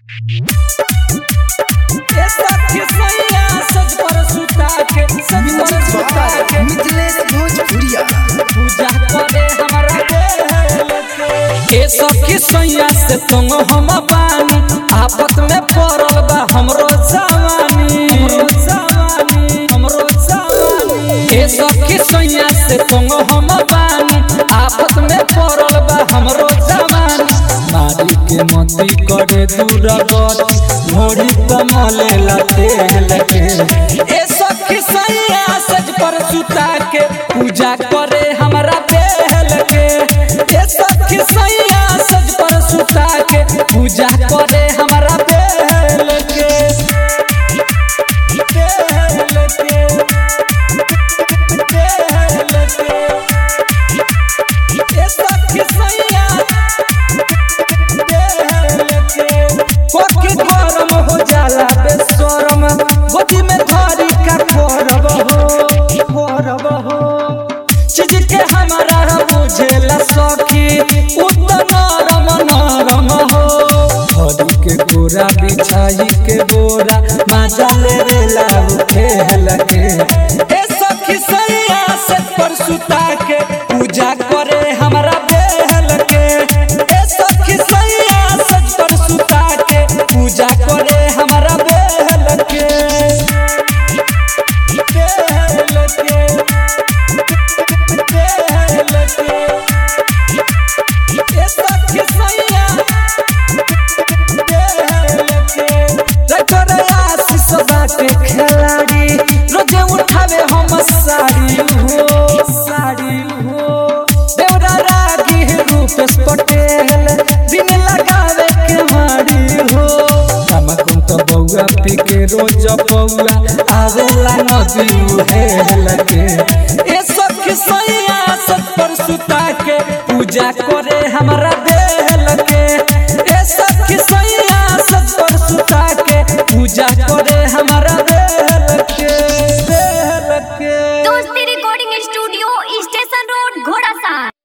मिथिलेश भोजपुरिया पूजा करे हमरा ए सखी सैया से तुम हम बानी आफत में पड़ल बा हमरो जवानी हमरो जवानी हमरो जवानी ए सखी सैया से तुम हम बानी आफत में पड़ल बा हमरो जवानी मारी के मती करे दूर गति घोड़ी कमले लते लगे ए सखी सैया सज पर सुता के पूजा करे हमरा बेहल के ए सखी सैया सज पर सुता के पूजा करे हमरा बेहल के बेहल के बेहल के ए सखी सैया कोकी गरम हो जाला बेसरम गोदी में धरी का करब हो करब हो चीज के हमारा बुझेला सखी उत नरम नरम हो हरी के गोरा बिछाई के बोरा माजा ले रे लाऊ खेल के ए सखी सैया से पर सुता के पूजा करे हमरा बेहल के ए सखी सैया सज पर सुता के पूजा करे हमरा बेहल के बेहल के बेहल के ए सखी सैया बाटे खिलाड़ी रोजे उठावे हम साड़ी हो साड़ी हो देवरा रागी रूपेश पटेल दिन लगावे के मारी हो तमकुम तो बउआ पी के रोज पौआ आवेला नदी उहेल के ए सखी सैया सत पर सुता के पूजा करे हमरा बेहल के ए सखी सैया सत पर सुता के पूजा करे हमरा